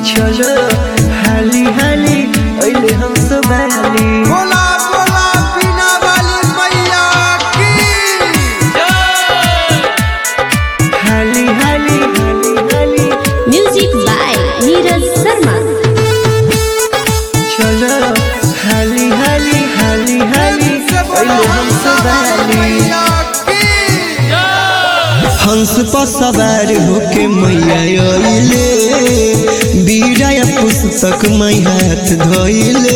चलो हाली हाली अइले हम सब बाली बोला बोला बिना वाली मैया की हाली हाली हाली हाली म्यूजिक बाय नीरज शर्मा चलो हाली हाली हाली हाली अइले हम सब बाली मैया की हंस पर सवार होके मैया अइले बीड़ा या पुस्तक मै हाथ धइले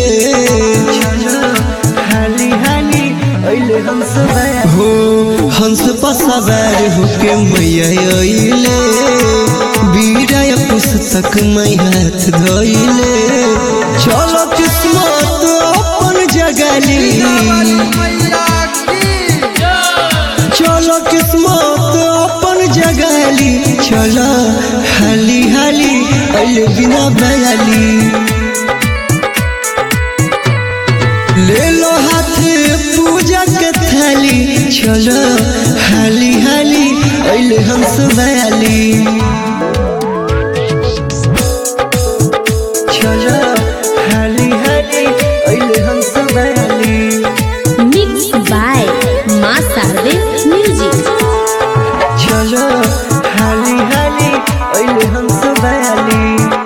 हाली हाली अइले हंस हो हंस पर सवार होके मैया अइले बीड़ा या पुस्तक मै हाथ धइले चलो किस्मत अपन जगली मैया की चलो किस्मत अपन जगाली चलो हाली हाली अल बिना बयाली ले लो हाथ पूजा के थाली चलो हाली हाली अल हंस बयाली चलो हाली हाली अल हंस बयाली मिक्स बाय माँ शारदे म्यूजिक चलो हाली हाली अइले हम सब बयाली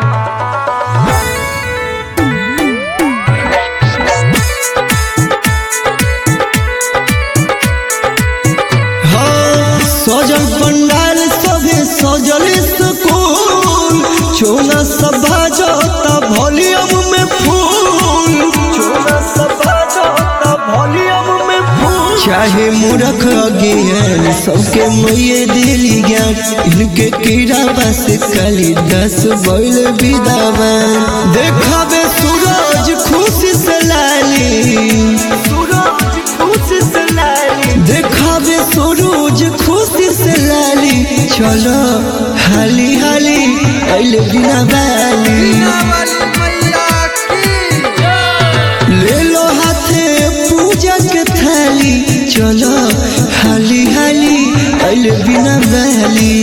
हाँ, सजल पंडाल सभे सजल सुकून चोना सब बाजता वॉल्यूम में फूल चोना सब बाजता वॉल्यूम में फूल चाहे मूर्ख अज्ञान सबके मैये दिली ज्ञान इनके कीड़ा बस कली दस बैल विदावान देखावे सूरज खुशी से लाली सूरज खुशी से लाली देखावे सूरज खुशी से लाली चलो हाली हाली अइले बिना बाली बिना वाली मैया की ले लो हाथे पूजा के थाली चलो हाली हाली अइले बिना बहली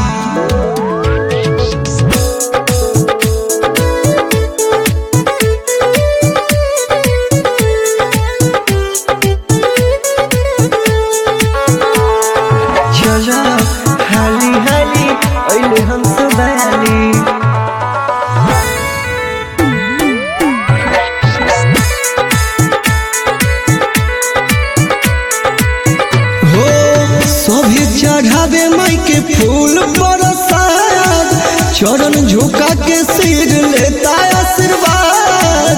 चलो हाली हाली अइले हम सब बहली हो सभी चढ़ावे माई के फूल बरसात चरण झुका के सिर लेता आशीर्वाद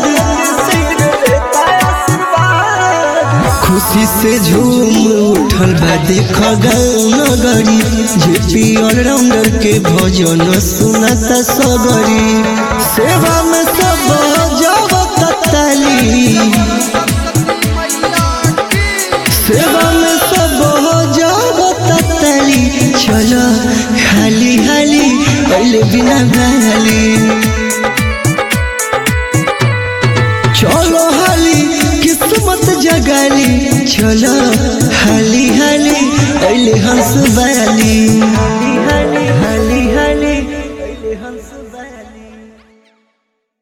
खुशी से झूम उठल बा देख गाँव नगरी जेपी ऑलराउंडर के भजन सुनता सगरी सेवा में सब जावत ताली मैया की सेवा में सब हो जाओ तली चलो हाली हाली पहले बिना गाली चलो हाली किस्मत जगाली चलो हाली हाली पहले हंस बाली हाली हाली